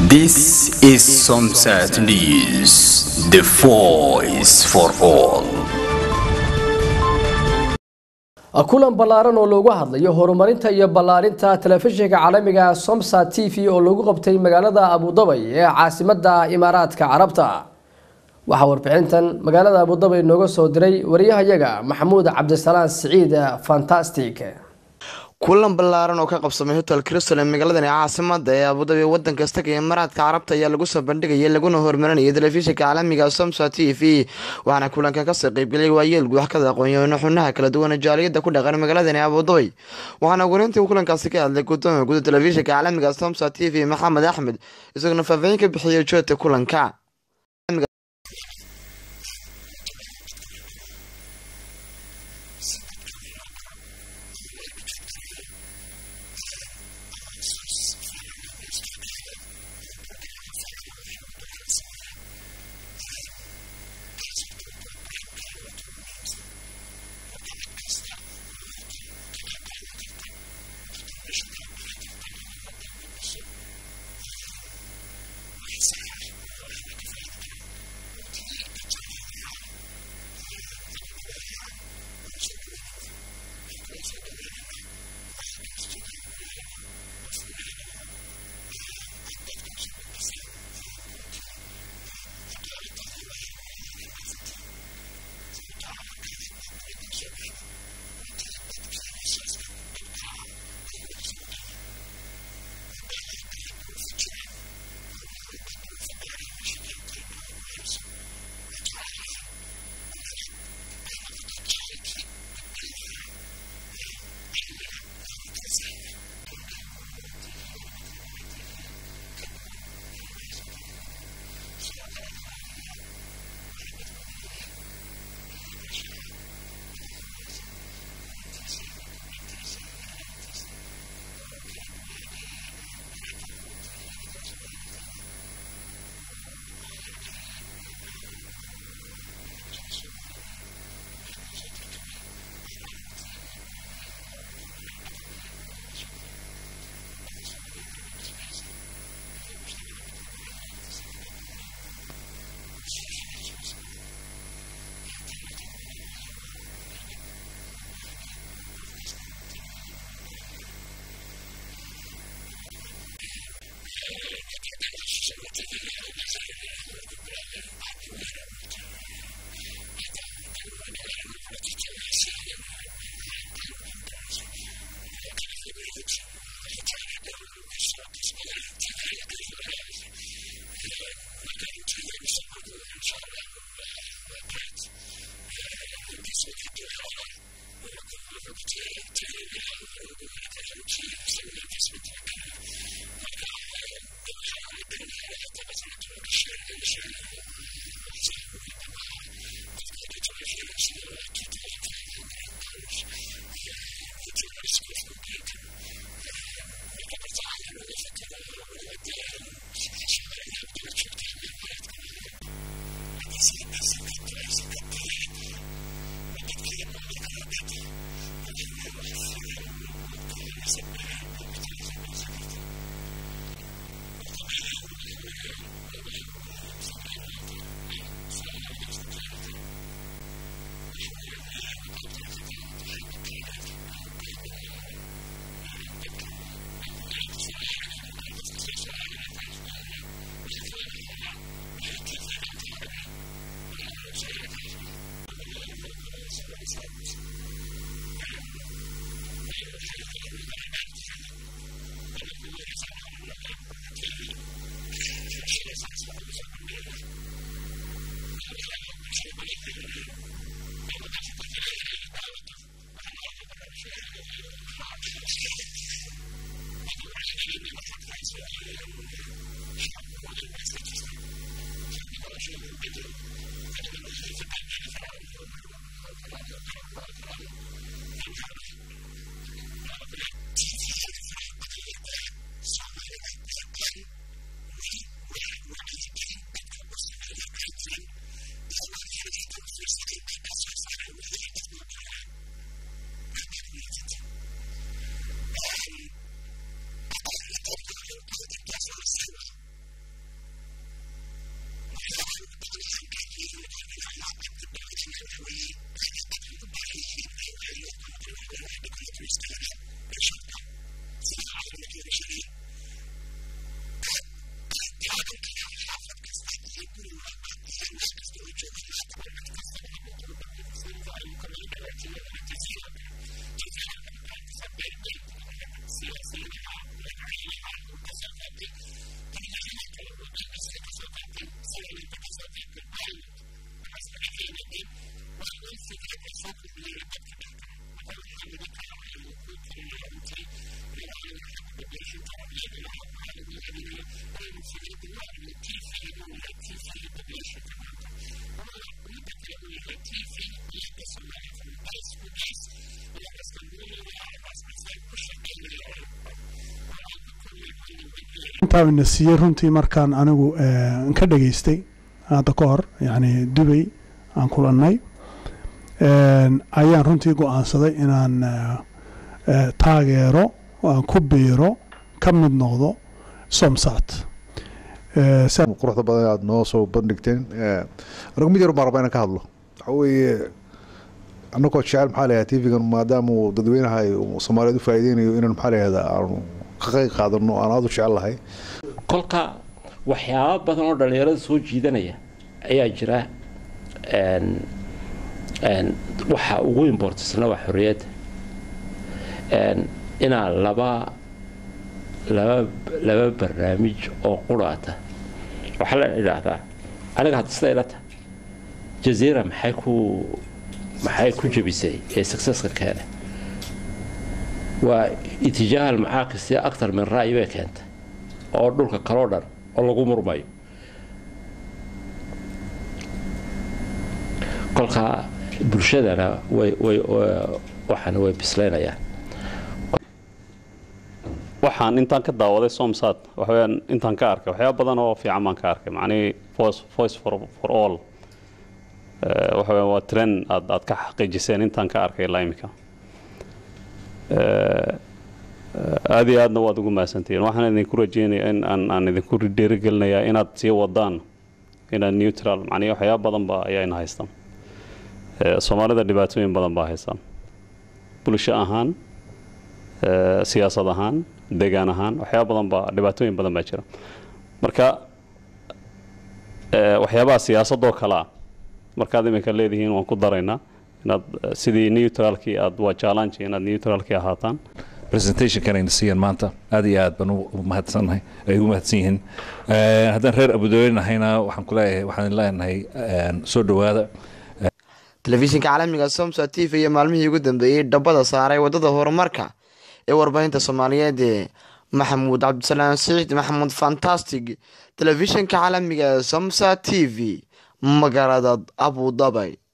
This is Sunset News, the voice for all. kulan ballaaran oo loogu hadlayo horumarinta iyo ballaarinta telefishinka caalamiga somsa t v oo lagu qabtay magaalada abudabay ee caasimada imaaraadka carabta waxaa warbixintan magaalada abudabay nooga soo diray wariyahayaga maxamuud cabdisalaan siciid fantastic kulan ballaaran oo ka qabsamay hotel crystal ee magaaladani caasimada ee abudabi wadanka istaga imaaraadka carabta ayaa lagu soo bandhigayay laguna horumarinayay telefishinka caalamiga somsa t v waxaana kulankan kasoo qeybgeliyay waayeel gudaxkada aqoon-yahano xubnaha kala duwan jaaliyada ku dhaqan magaaladani abudabay waxaana gurintii kulankaasi ka hadlay gudoomiya guda telefishinka caalamiga somsa t v maxamed axmed isaguna faahfaahin ka bixiyay joogta kulanka intaana siiyey runtii markaan anigu ka dhageystay hadda ka hor yacni dubay aan kulannay ayaan runtii go-aansaday inaan taageero aan ku biiro ka mid noqdo somsat quruxda badan aada noo soo bandhigteen anigu mid yar baan rabaa inaan ka hadlo waxa weeye annagoo jecel maxaa layahay tv-gan maadaama uu dadweynaha soomaaliyeed u faa'iideynayo inaan maxaa layahda aanu ka qayb qaadano aan aada u jecel lahay kolka waxyaaba badan oo dhallinyarada soo jiidanaya ayaa jira waxa ugu imbortisna waa xorriyadda inaa laba laba laba barnaamij oo quraata waxaa la idhaahdaa aniga hadda sida ila tahay jaziira maxay ku maxay ku jabisay ee successka keena waa itijaaha almacaaqisi aktar min ra'yi bay keentay oo dhulka kaloo dhan oo lagu murmayo kolkaa bulshadana way way waxaana way bislaynayaan waxaan intaan ka daawaday somsat waxaweyaan intaan ka arkay waxyaaba badan oo fiican baan ka arkay macnihii voice voice for for all waxa weya waa trend aad aad ka xaqiijiseen intaan ka arkay ilaa imika aada iyo aadna waad ugu mahadsantihiin waxaan idinku rajeynaya in aan aan idinku dhiirigelinayaa inaad sii wadaan inaad neutral macnihi waxyaaba badan ba ayayna haystaan soomaalida dhibaatooyin badan baa haystaan bulsho ahaan siyaasad ahaan degaan ahaan waxyaaba badan baa dhibaatooyin badan baa jira marka waxyaabaha siyaasadoo kale ah markaad iminka leedihiin waan ku daraynaa inaad sidii neutralkii aad waa challenge inaad neutralkii ahaataan presentationkanayna siiyeen maanta aad iyo aad baan u mahadsannahay ay ugu mahadsan yihiin haddaan reer abudooye nahayna waxaan ku leeyahay waxaan leenahay soo dhowaada telefishinka caalamiga somsa t v iyo maalmihii ugu dambeeyey dhabbada saaray waddada horumarka ee warbaahinta soomaaliyeed ee maxamuud cabdisalaam siciid maxamuud fantastic telefishinka caalamiga somsa t v magaalada abudabay